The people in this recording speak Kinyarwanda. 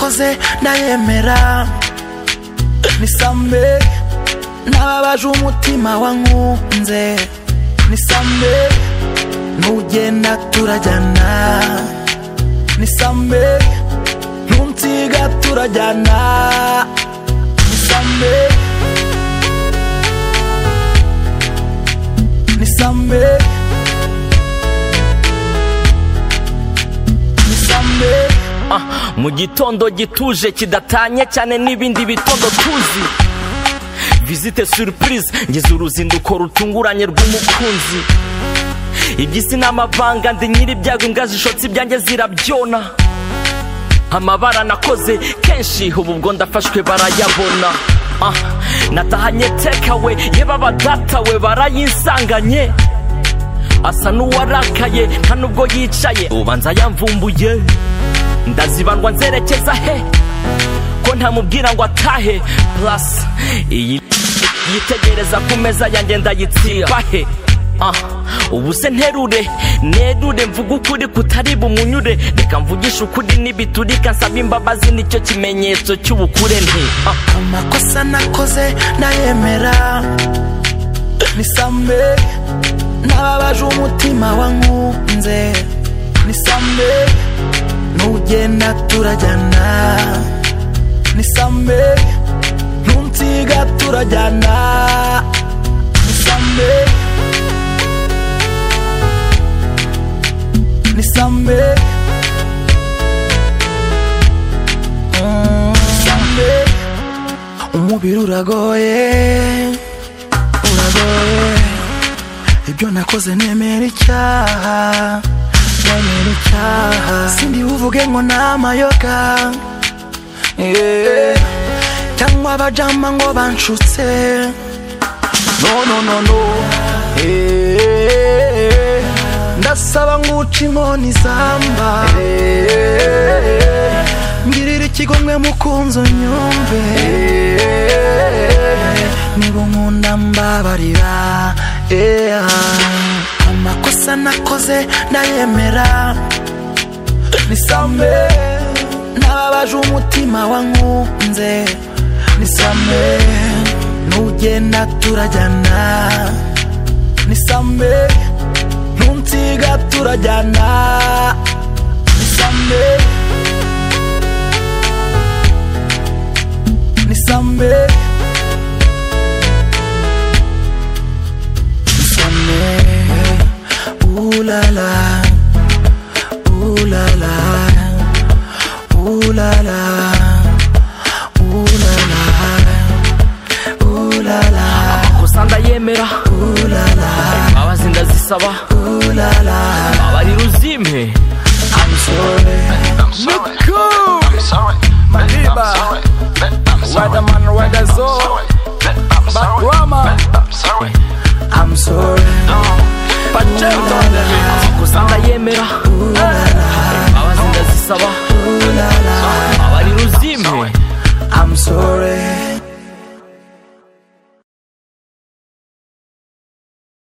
yose ndayemera nisambe nababaje umutima wankunze nisambe nugenda turajyana nisambe ntunsiga turajyana nisambe nisambe nisambe mu gitondo gituje kidatanye cyane n'ibindi bitondo tuzi visite surprise ngeze uruzinduko rutunguranye rw'umukunzi iby'isi ni amavanga ndi nyir'ibyago imbwa zishotse ibyanjye zirabyona amabara nakoze kenshi ubu ubwo ndafashwe barayabona Ah, natahanye tekawe yeba abadatawe barayinsanganye asa n'uwarakaye nta nubwo yicaye ubanza yamvumbuye ndazibandwa nzerekeza he ko ntamubwira ngo atahe plus iyi yitegereza ku meza yanjye ndayitsiba he Ah, ubu se nterure nerure mvuga ukuri kutari bumunyure reka mvugishe ukuri n'ibiturika nsaba imbabazi nicyo kimenyetso cy'ubukure nti Ah, amakosa nakoze ndayemera nisambe nababaje umutima wankunze nisambe nugenda turajyana nisambe ntunsiga turajyana nisambe nisambe Mm, nisambe umubiri uragoye uragoye ibyo nakoze nemera icyaha nemera icyaha sindi uvuge ngo ni amayoga Yeah. cyangwa abajama ngo banshutse no no no no Eh, ndasaba nguca inkoni zamba Eh, ngirira ikigomwe mukunzi unyumve niba unkunda mbabarira Yeah. amakosa nakoze ndayemera nisambe nababaje umutima wankunze nisambe nugenda turajyana nisambe ntunsiga turajyana nisambe nisambe nisambe ulala ulala ulala ulala ulala amakosa ndayemera imbabazi ndazisaba abarira uzimpe Weatherman, weather zone, back drama. I'm sorry, pacento amakosa ndayemera imbabazi ndazisaba abarira uzimpe I'm sorry.